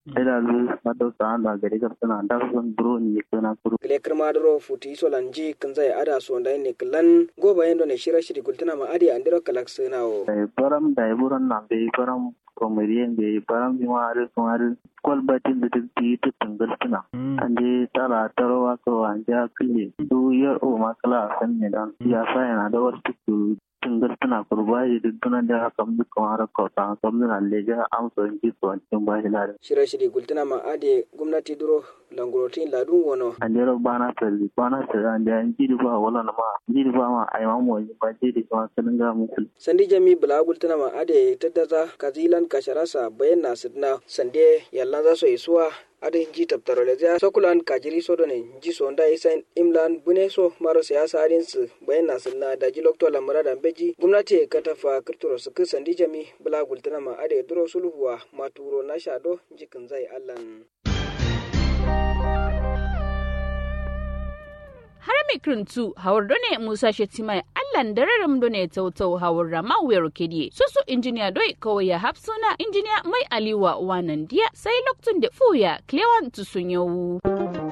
ila lu mado sa anda gari ga tana da sun duro ni kana kuru gile kirma duro futi solanji kinzai ada so ndai ne klan go bayan ne shira shiri gultuna ma adi andiro kalak senawo dai baram dai buran na be baram komediyen be baram bi ma are so are kol batin da ti ti tangal tuna ande tara tarwa ko anja kille du yar o makala san ne dan ya sa yana da wasu tungar tana kurbaji duk dunan da haka mu kuma har ko ta ko mun alle ga am so in ji so in ba shi lare shira shiri gultuna ma adi gwamnati duro langurotin ladun wono ande ro bana tali bana tali ande an ji ba wala na ma ji ba ma ai ma mo ba ji da kuma sun ga mu sandi jami bula gultuna ma adi taddaza kazilan kasharasa bayan na sidna sande yallan za su isuwa adin ji tabtaro da zai sokulan kajiri so ne ji so nda isan imlan bune so maro siyasa adin su bayan na sunna da ji lokto lamura da beji gwamnati ka tafa kirturo su kisan di jami bula gultana ma ade duro sulhuwa maturo na shado jikin zai allan har mikrintu hawar done musa shetimai allan dararam done tautau hawar rama wayar kediye susu injiniya doi kawai ya hapsuna injiniya mai aliwa wanan dia sai loktun da fuya klewan tusun yau